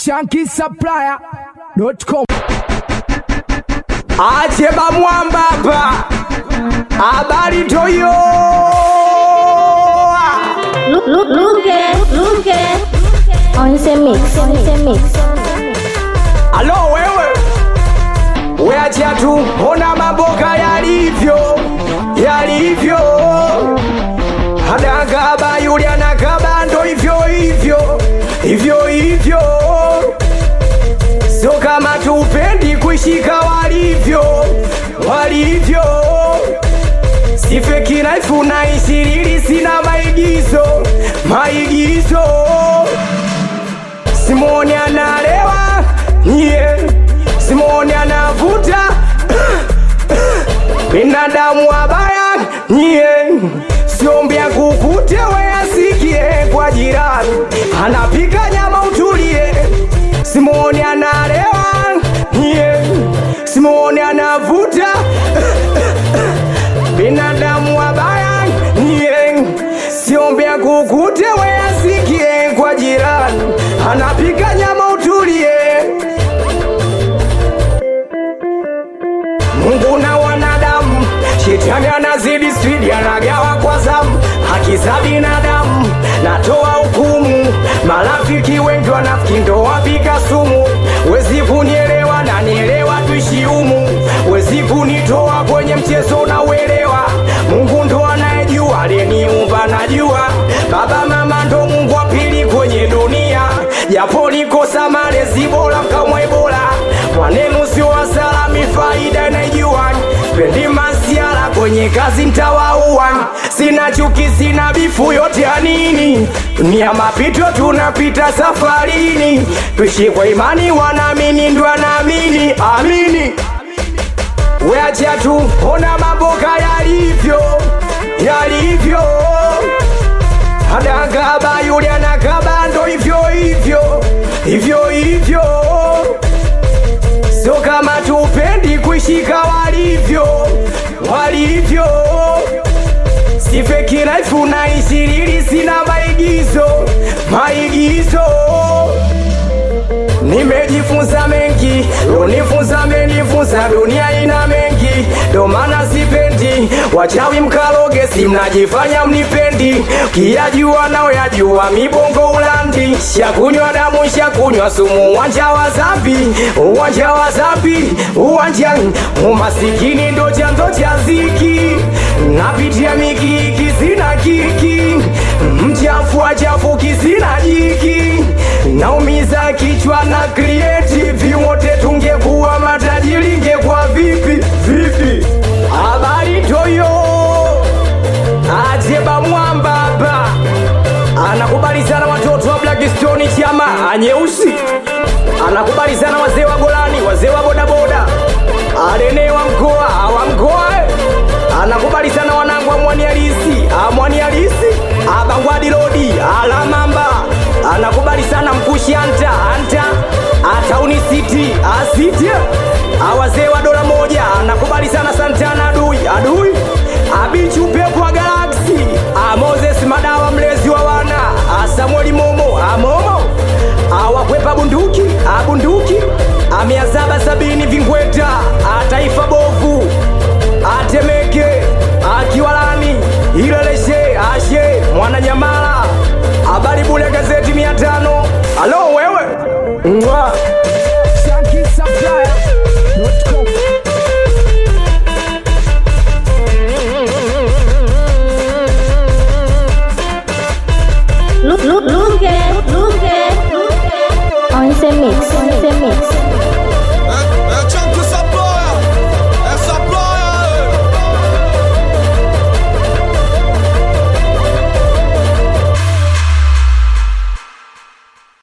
shankisupplier.com Acheba mwamba hapa, habari toyo. Look, look, look at, look at. On the mix, on the mix. Alo wewe, weachia tu, ona mamboka yalivyo, yalivyo. Anakaba yule anakaba, ndo hivyo hivyo, hivyo hivyo. Sio kama tupendi kuishika walivyo, walivyo. Sifeki naifu na ishiriri, sina maigizo, maigizo. Simoni analewa, nye Simoni anavuta binadamu wabaya, nye siombia kukute we asikie kwa jirani, anapika nyama utulie. Simoni analewa, nye Simoni anavuta binadamu wabaya, nye siombea kukute we asikie kwa jirani, anapika nyama utulie. Mungu na wanadamu, shetani anazidi spidi, anagawa kwa zamu, haki za binadamu natoa hukumu. Marafiki wengi wanafiki ndo wapika sumu, wezi kunielewa na nielewa, tuishi humu, wezi kunitoa kwenye mchezo na uelewa. Mungu ndo anayejua, aliyeniumba najua, baba mama ndo Mungu wa pili kwenye dunia, japo nikosa malezi bora kamwe bora, maneno sio hasara, mifaida inaijua, pendi masiara kwenye kazi mtawaua, sina chuki, sina bifu, yote ya nini? Ni ya mapito, tunapita safarini, tuishi kwa imani, wanaamini ndo anaamini, amini weachia tu, ona mamboka yalivyo, yalivyo Adakaba yule anakaba ndo hivyo hivyo hivyo hivyo, sio kama tupendi kuishika walivyo walivyo. Sifeki naifu na ishiriri, sina maigizo maigizo Nimejifunza mengi, unifunza menifunza, dunia ina mengi, ndo maana sipendi wachawi mkaloge, si mnajifanya mnipendi, kiyajua nao yajua, mibongo ulandi, shakunywa damu, shakunywa sumu, uwanja wa zambi, uwanja wa zambi, uwanja umasikini ndo chanzo cha ziki, napitia mikiki, sina kiki, mchafu achafu kisina jiki, naumiza kichwa na creative wote tungekuwa matajiri ingekuwa vipi vipi habari toyo ajeba mwamba hapa anakubali sana watoto wa blackstone chama anyeusi anakubali sana wazee wa golani wazee wa bodaboda alene wa mkoa wa mkoa eh. anakubali sana wanangu wa mwani halisi amwani halisi abangwadi lodi alamamba anakubali sana mkushi anta anta atauni city asiti awazee wa dola moja anakubali sana santana adui adui abichi upepo wa galaksi amoses madawa mlezi wa wana asamueli momo amomo awakwepa bunduki abunduki amia saba sabini vingweta ataifa bovu atemeke akiwalani ileleshe ashe mwananyamala habari bule gazeti mia tano alo wewe Mwa.